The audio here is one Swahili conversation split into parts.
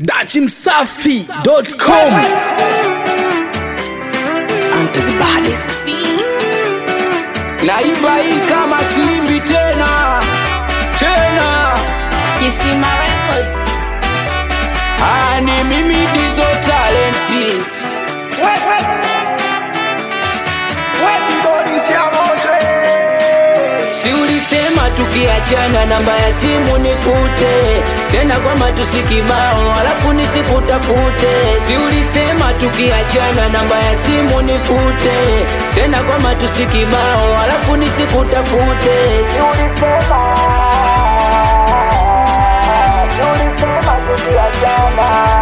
dachimsafi.com Antazibades. Naimba hii kama simbi tena tena, Kisima Records. Ah, ni mimi Dizo talenti Si ulisema tukiachana namba ya simu nifute tena kwamba tusikibao alafu nisikutafute. Si ulisema tukiachana namba ya simu nifute tena kwamba tusikibao alafu nisikutafute. Si ulisema, si ulisema tukiachana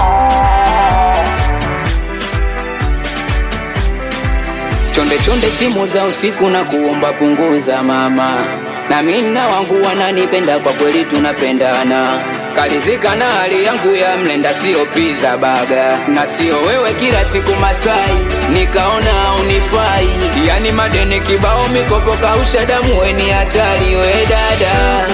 Chonde chonde simu za usiku na kuomba punguza mama, na mimi na wangu wananipenda kwa kweli, tunapendana. Kalizika na hali yangu ya mlenda, sio pizza baga, na sio wewe kila siku Masai, nikaona unifai. Yani madeni kibao, mikopo kausha damu, we ni hatari we dada.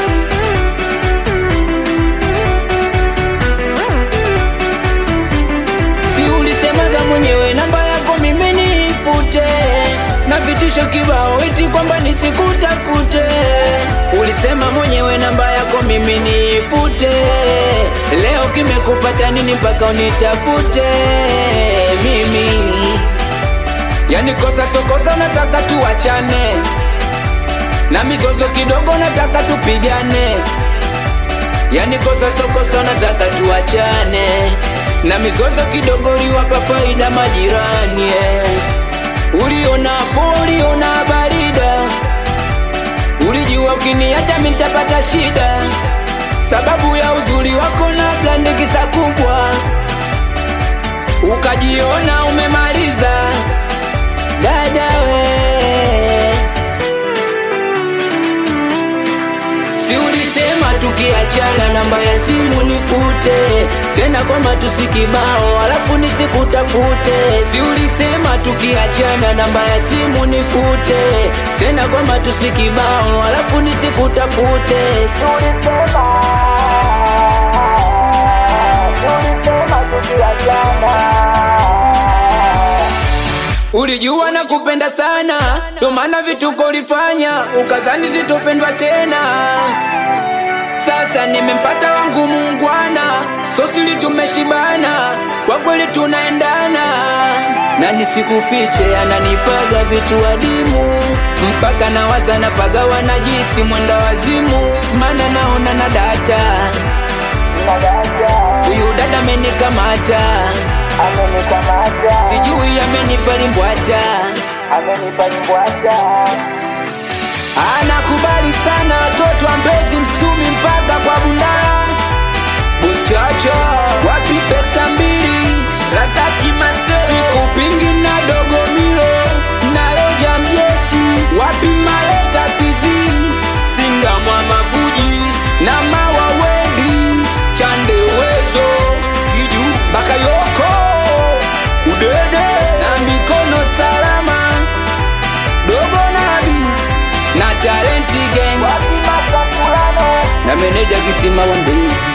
Si ulisemaga mwenyewe namba yako mimi nifute, na vitisho kibao eti kwamba nisikutafute. Ulisema mwenyewe namba yako mimi nifute, leo kimekupata nini mpaka unitafute mimi? Yani kosa sokosa, nataka tuachane na mizozo kidogo, nataka tupigane Yani kosa sokosa nataka tuachane na mizozo kidogo, liwapa faida majirani eh. Uliona po, uliona barida, ulijua ukiniacha mimi nitapata shida, sababu ya uzuri wako na blandikisa kubwa, ukajiona umemaliza dada we Si ulisema tukiachana namba ya simu nifute tena kwamba tusikibao alafu nisikutafute. Si ulisema tukiachana namba ya simu nifute tena kwamba tusikibao alafu nisikutafute. Si ulisema, si ulisema tukiachana Ulijua na kupenda sana, ndo maana vituko ulifanya, ukazani sitopendwa tena. Sasa nimempata wangu muungwana, sosili tumeshibana, kwa kweli tunaendana, na nisikufiche, ananipaga vitu adimu, mpaka nawaza napaga wanajisi mwenda wazimu, mana naona na data huyu dada amenikamata sijui amenipa limbwata anakubali sana watoto wa Mbezi Msumi mpaka kwa Bundala Buschacho wapi pesa mbili Razaki Masere siku pingi na dogo milo na roja mjeshi wapi maleta tizi singa mwamavuji na mawa wendi chande uwezo kiju bakayoko udede na mikono salama dogo nabi na talenti gang na meneja kisima wa Mbezi